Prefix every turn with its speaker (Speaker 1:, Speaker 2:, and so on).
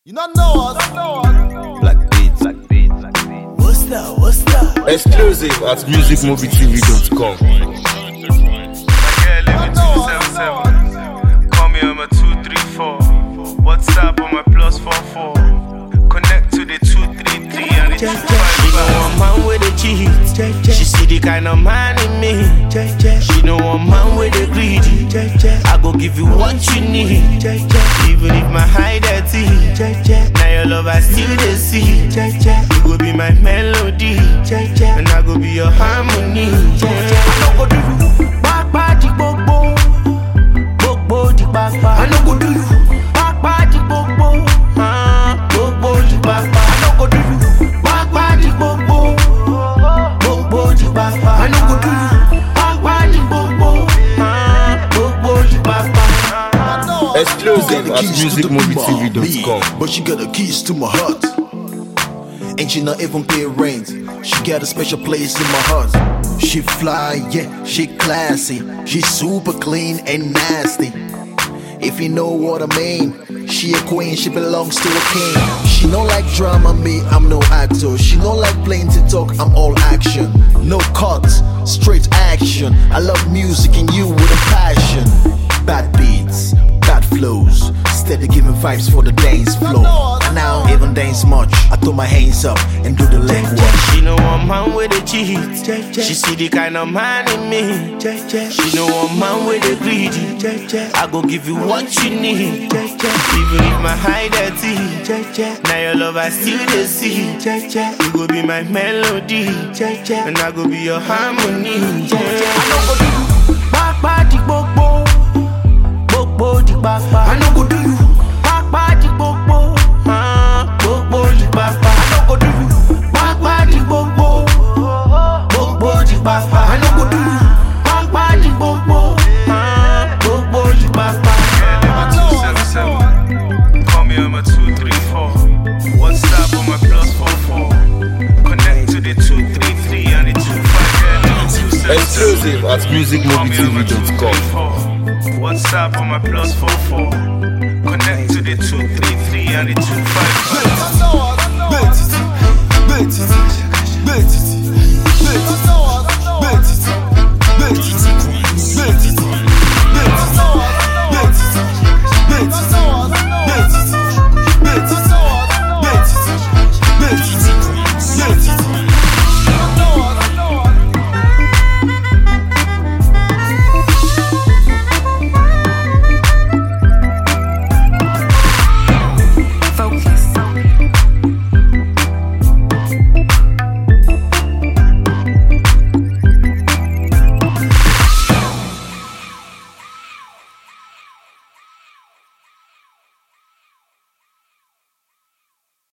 Speaker 1: You not know us.
Speaker 2: Black Beats. Black Beats. Black Beats.
Speaker 1: What's that? What's that?
Speaker 2: Exclusive at musicmovietv.com.
Speaker 3: Yeah, live in 277. Call me on my 234. WhatsApp on my plus 44. Connect to the 233 and the
Speaker 4: She
Speaker 3: 255.
Speaker 4: know one man with a cheat. She see the kind of man in me. She know one man with a greedy. I go give you what you need. Even if my high dirty. Now your love I still the see. You go be my melody. And I go be your harmony. I no go do you back party gbogbo. Gbogbo di papa. I no go do you back party gbogbo. Ah, Gbogbo di papa. I no go do you back party gbogbo. Gbogbo di papa. I no go do you back party gbogbo. Ah, Gbogbo di papa.
Speaker 2: Exclusive
Speaker 1: Got
Speaker 2: at
Speaker 1: the keys to the
Speaker 2: musicmovietv.com.
Speaker 1: me, But she got the keys to my heart. And she not even pay rent. She got a special place in my heart. She fly, yeah, she classy. She super clean and nasty. If you know what I mean, she a queen, she belongs to a king. She don't like drama, me, I'm no actor. She don't like playing to talk, I'm all action. No cuts, straight action. I love music and you with a passion. Bad beats, bad flows, steady giving vibes for the dance floor. And I don't even dance much. I throw my hands up and do the leg work.
Speaker 4: She know one man with a cheat. She see the kind of man in me. She know one man with a greedy. I go give you what you need. Even if my high dirty. Now your love I still the see. You go be my melody. And I go be your harmony. I no go do you back party gbogbo. Gbogbo di papa. I no go do you back party gbogbo. Ah, Gbogbo di papa. I no go do you back party gbogbo. Gbogbo di papa. I no go do you back party gbogbo. Ah, Gbogbo di papa.
Speaker 3: Yeah, live in 277. Call me on my 234. WhatsApp on my plus 44. Connect to the 233 and the 25. Yeah, live in 277.
Speaker 2: Exclusive at musicmovietv.com.
Speaker 3: WhatsApp on my plus 44. Connect to the 233 and the 255.
Speaker 1: Bet it, bet it, bet it, bet it, bet it.